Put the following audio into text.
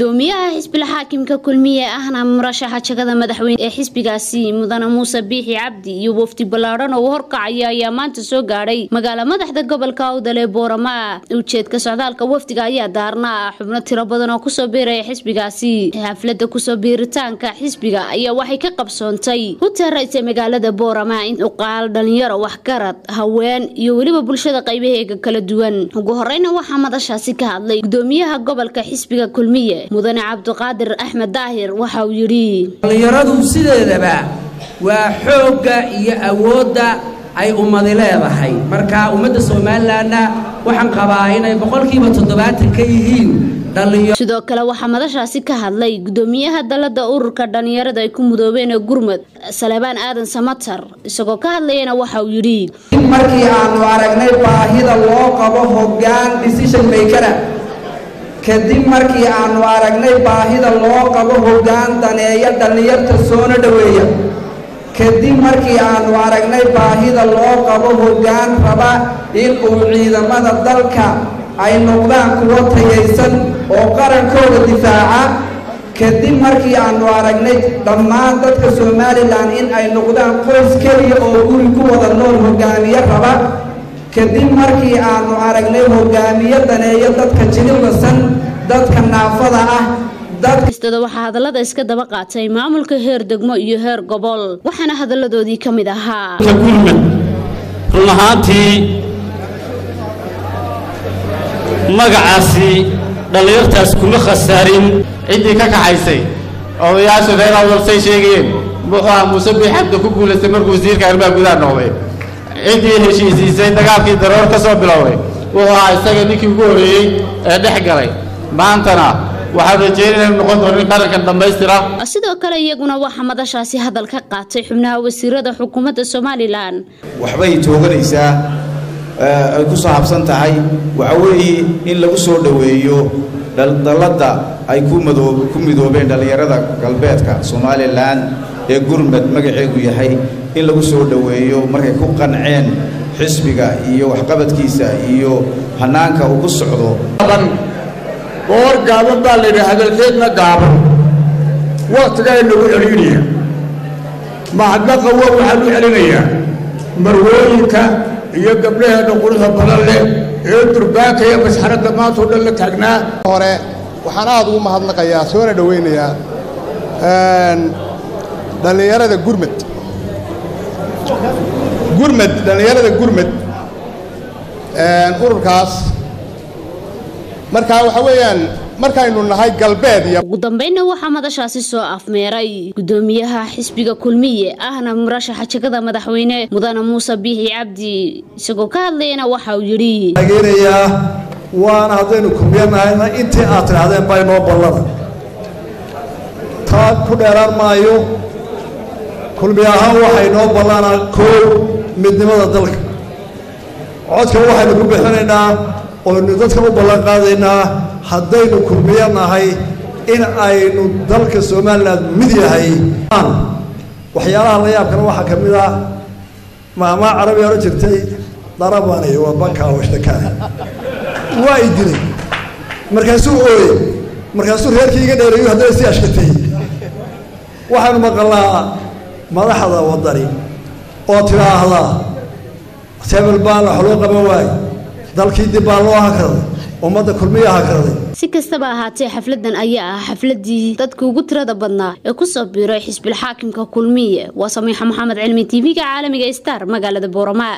gudoomiyaha xisbil xaakimka kulmiye ahna murashaxa jagada madaxweyne ee xisbigaasi mudane muuse biixi cabdi iyo wafdi ballaadhan oo horkacaya ayaa maanta soo gaadhay magaala madaxda gobolka awdal ee boorama ujeedka socdaalka wafdiga ayaa daarna xubno tiro badan oo kusoo biiraya xisbigaasi xaflada kusoo biiritaanka xisbiga ayaa waxay ka qabsoontay huteeraysa magaalada boorama in uqaal dhalinyaro waxgarad haween iyo weliba bulshada qaybaheega kala duwan ugu horeyna waxaa madashaasi ka hadlay gudoomiyaha gobolka xisbiga kulmiye mudane cabdiqaadir axmed daahir waxa uu yidhi dhallinyaradu sideedaba waa xoogga iyo awoodda ay ummadi leedahay marka ummadda somalilanna waxaan qabaa inay boqolkiiba toddobaatan ka yihiin sidoo kale waxaa madashaasi ka hadlay gudoomiyaha dalada ururka dhalinyarada ay ku mudoobeen ee gurmud salebaan aadan samatar isagoo ka hadlayana waxa uu yidhi markii aanu aragnay baahida loo qabo hoggaan decision makera kadib markii aanu aragnay baahida loo qabo hoggaan daneeya dhallinyarta soona dhoweeya kadib markii aanu aragnay baahida loo qabo hoggaan raba in uu ciidamada dalka ay noqdaan kuwo tayaysan oo qarankooda difaaca kadib markii aanu aragnay dhammaan dadka somalilan in ay noqdaan qoys keliya oo guri ku wada nool hogaamiye raba kadib markii aanu aragnay hogaamiye daneeyo dadka jilibasan dadka naafada ah istada waxaa hadallada iska daba qaatay maamulka heer degmo iyo heer gobol waxaana hadalladoodii ka mid ahaa gurmad run ahaantii magacaasi dhallinyartaas kuma khasaarin ciddii ka kaxaysay odayaasha reer awdalsay sheegayeen muxuu ah muuse biixabda ku guulaystay markuu wasiirka arrimaha gudaha noqday ciddii heshiisiisay dagaalkii daroor ka soo bilowday wuxuu ahaa isaga ninkii ugu horreeyey ee dhex galay maantana waxaan rajeynaya inu noqon doono in qarankan dhammaystira sidoo kale iyaguna waxaa madashaasi hadal ka qaatay xubnaha wasiirada xukuumadda somalilan waxbay tooganaysaa ay ku saabsan tahay waxa weeye in lagu soo dhoweeyo dalladda ay ku midoobeen dhallinyarada galbeedka somalilan ee gurmad magaceedu yahay in lagu soo dhoweeyo markay ku qanceen xisbiga iyo waxqabadkiisa iyo hannaanka uu ku socdo goor gaaban baa layidhi hadalkeedna gaaban wakhtigaa nagu celinaya mahadnaqa wa waxaan u celinayaa marwooyinka iyo gabdhaheenna quruxda badan leh ee durbaanka iyo masxaradda maantao dhan la taagnaa hore waxaan aad ugu mahadnaqayaa soona dhowaynayaa dhallinyarada gurmad gurmad dhallinyarada gurmad ururkaas markaa waxaa weeyaan markaynu nahay galbeed iyo ugu dambeynna waxaa madashaasi soo afmeeray gudoomiyaha xisbiga kulmiye ahna murashaxa jagada madaxweyne mudane muuse biixi cabdi isagoo ka hadlayana waxa uu yidhi taageerayaa waana haddaynu kulmiye nahayna intii aad tidhaahdeen baa inoo ballada taa ku dheeraan maayo kulmiye ahaan waxay noo ballanaa koow midnimada dalka codka waxaynu ku bixinaynaa oynu dadka u ballan qaadaynaa haddaynu kulmiyo nahay in aynu dalka somalilan mid yahay waxyaalaha la yaabkana waxaa ka mid ah maamaa carabiga odhan jirtay darabani waa bankaa washtakaani waa i dilay markaasuu ooyey markaasuu reerkii iga dheereeyo haddana si ashkatay waxaanu maqalnaa madaxda waddani oo tidhaahdaa sebel baana wax loo qaban waaye dalkii dib baa loo hakraday ummadda kulmiya hakraday si kastaba ahaatee xafladan ayaa ah xafladii dadka ugu tirada badnaa ee kusoo biiray xisbil xaakimka kulmiye waa samiixa maxamed cilmi tv-ga caalamiga star magaalada boorama